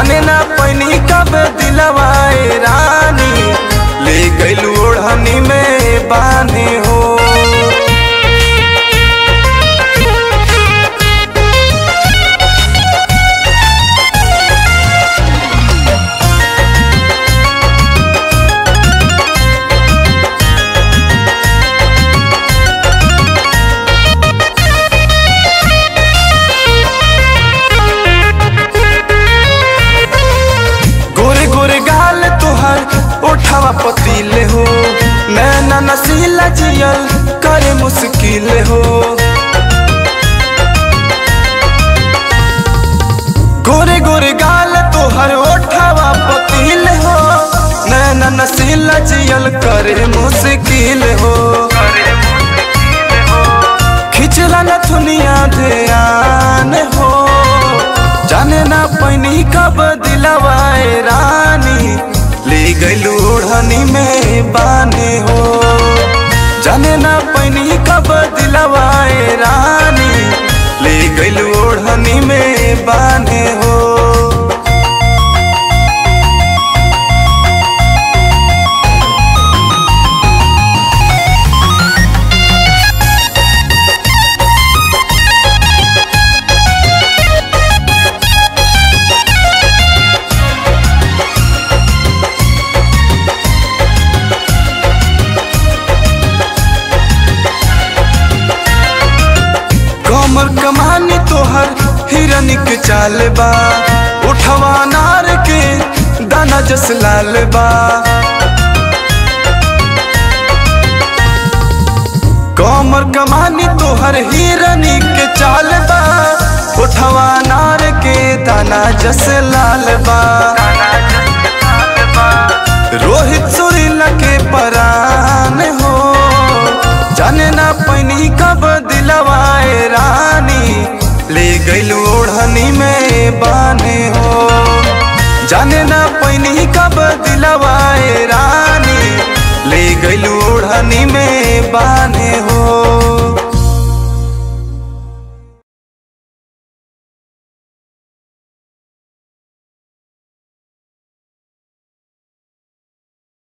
जाने ना पैनी कब दिलवाए रानी ले गइलू ओढ़नी में बाने हो गोरे गोरे गाल तोहर उठावा पतीले हो नैना नसीला जियल करे मुश्किल हो गोरे गोरे गाल तोहर उठावा पतीले हो नैना नसीला जियल करे मुश्किल हो खिचला न दुनिया ध्यान हो जाने ना पैनी कब दिलवाए रानी ले गइलू ओढ़नी में बाने हो जाने ना पैनी कब दिलवाए रानी ले गइलू ओढ़नी में बाने हो कमर कमानी तोहर हिरन के चाल बा उठवा नार के दाना जस लाल बा कमर कमानी तोहर हिरन के चाल बा उठवा नार के दाना जस लाल बा रोहित सुरीला के परान हो जाने ना पैनी कब दिलवाए रानी ले गइलू ओढ़नी में बाने हो जाने ना पैनी कब दिलवाए रानी